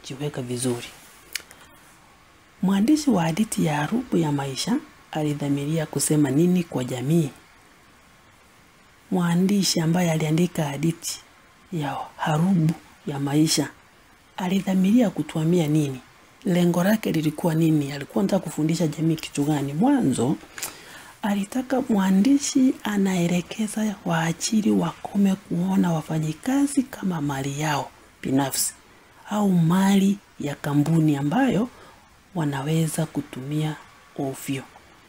kujiweka vizuri. Mwandishi wa hadithi ya Harubu ya Maisha alidhamiria kusema nini kwa jamii? Mwandishi ambaye aliandika hadithi ya Harubu ya Maisha alidhamiria kutuambia nini? Lengo lake lilikuwa nini? Alikuwa anataka kufundisha jamii kitu gani? Mwanzo alitaka mwandishi anaelekeza waajiri wakome kuona wafanyikazi kama mali yao binafsi au mali ya kampuni ambayo wanaweza kutumia ovyo.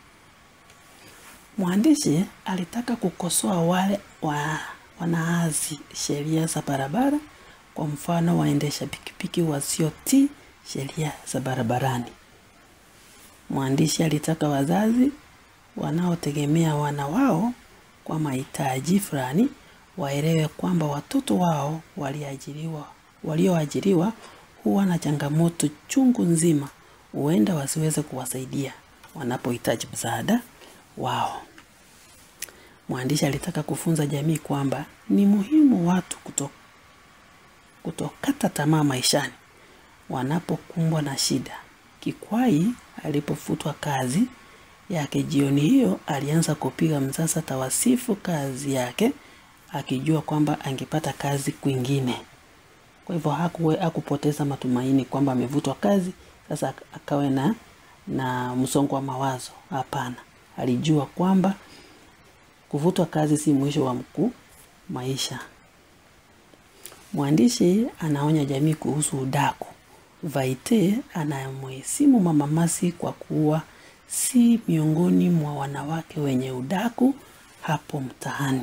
Mwandishi alitaka kukosoa wale wa, wanaazi sheria za barabara, kwa mfano waendesha pikipiki wasiotii sheria za barabarani. Mwandishi alitaka wazazi wanaotegemea wana wao kwa mahitaji fulani waelewe kwamba watoto wao waliajiriwa walioajiriwa huwa na changamoto chungu nzima, huenda wasiweze kuwasaidia wanapohitaji msaada wao. Mwandishi alitaka kufunza jamii kwamba ni muhimu watu kuto, kutokata tamaa maishani wanapokumbwa na shida. Kikwai alipofutwa kazi yake jioni hiyo, alianza kupiga msasa tawasifu kazi yake, akijua kwamba angepata kazi kwingine. Kwa hivyo hakuwe hakupoteza matumaini kwamba amevutwa kazi sasa akawe na na msongo wa mawazo. Hapana, alijua kwamba kuvutwa kazi si mwisho wa mkuu maisha. Mwandishi anaonya jamii kuhusu udaku. Vaite anamhesimu Mama Mercy kwa kuwa si miongoni mwa wanawake wenye udaku hapo mtaani.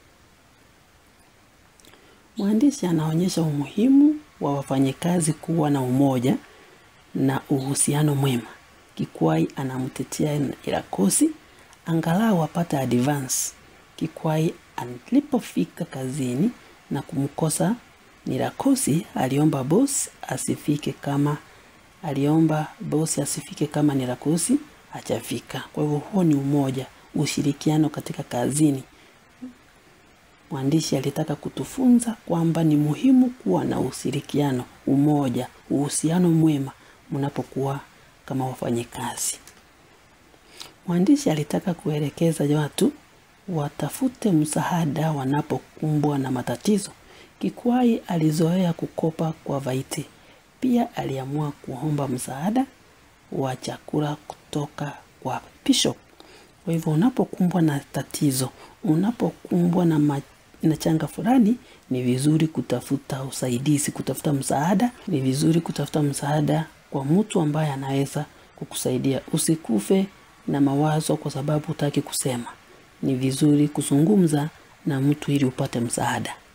Mwandishi anaonyesha umuhimu wa wafanyikazi kuwa na umoja na uhusiano mwema. Kikwai anamtetea Irakosi angalau apate advance. Kikwai alipofika kazini na kumkosa Nirakosi, aliomba bosi asifike kama aliomba bosi asifike kama Nirakosi hajafika. Kwa hivyo huo ni umoja, ushirikiano katika kazini. Mwandishi alitaka kutufunza kwamba ni muhimu kuwa na ushirikiano, umoja, uhusiano mwema mnapokuwa kama wafanyikazi. Mwandishi alitaka kuelekeza watu watafute msaada wanapokumbwa na matatizo. Kikwai alizoea kukopa kwa Vaite. Pia aliamua kuomba msaada wa chakula kutoka kwa Bishop. Kwa hivyo unapokumbwa na tatizo, unapokumbwa na, ma, na changa fulani, ni vizuri kutafuta usaidizi, kutafuta msaada. Ni vizuri kutafuta msaada kwa mtu ambaye anaweza kukusaidia. Usikufe na mawazo kwa sababu hutaki kusema. Ni vizuri kuzungumza na mtu ili upate msaada.